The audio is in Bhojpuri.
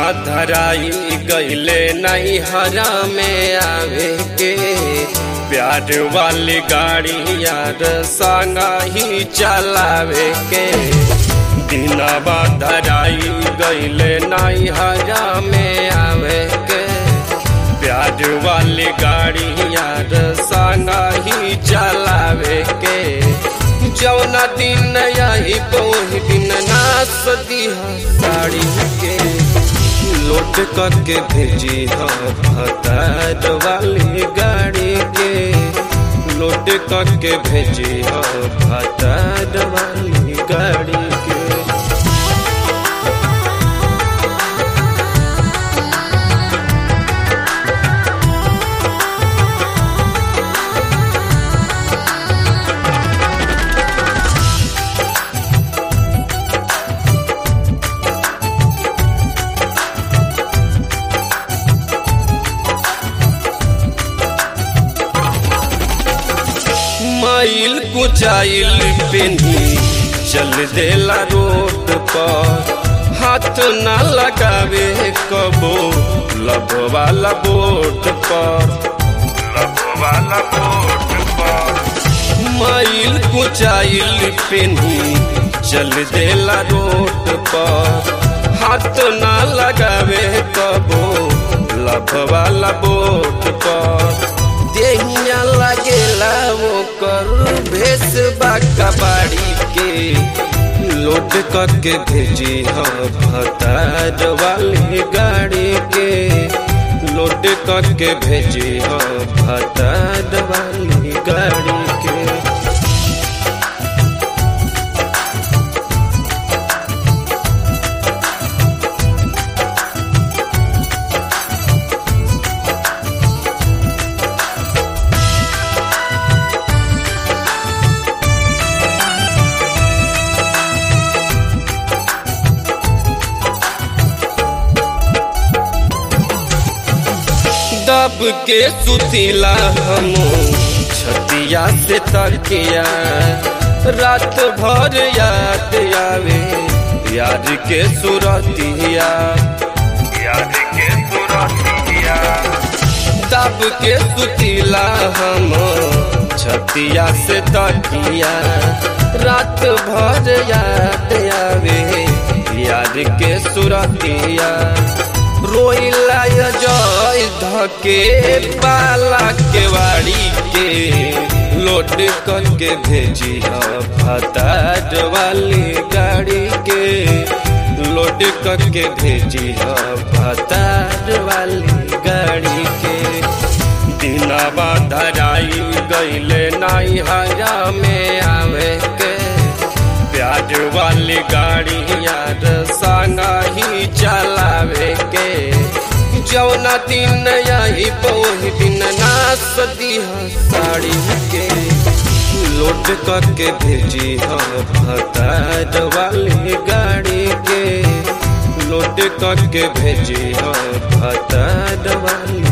धराई गईले नहीं हरा में आवे के प्यार वाली गाड़ी यार संगा ही चलावे के दिनवा धराई गईले नहीं हरा में आवे के प्यार वाली गाड़ी यार संगा ही चलावे के जौना दिन यही पोही दिन नास दिहा साड़ी के लोट करके भेजी भतार वाली गाड़ी के लोट करके भेजी भतार वाली गाड़ी के माइल कुचाइल पेनी चल देला रोड पर हाथ ना लगावे कबो लब वाला बोट पर लब वाला बोट पर माइल कुचाइल पेनी चल देला रोड पर हाथ ना लगावे कबो लब वाला बोट पर देहिया लगेला वो कर भेस बाड़ी के लोड करके भेजी भतार वाली गाड़ी के लोड करके भेजी भतार वाली गाड़ी के दब के सुतीला हम छतिया से तकिया रात भर याद आवे यार के सुरतिया यार के सुरतिया दब के सुतीला हम छतिया से तकिया रात भर याद आवे यार के सुरतिया रोइला जय धके पाला के वाड़ी के लोड करके भेजी भतार वाली गाड़ी के लोड करके भेजी भतार वाली गाड़ी के दिनवा धराई गईले नाई हरा में आवे के प्याज वाली गाड़ी यार संगा ही चलावे के जौना दिन यही पोही दिन नास दिहा साड़ी के लोड करके भेजी भतार वाली गाड़ी के लोड करके भेजी भतार वाली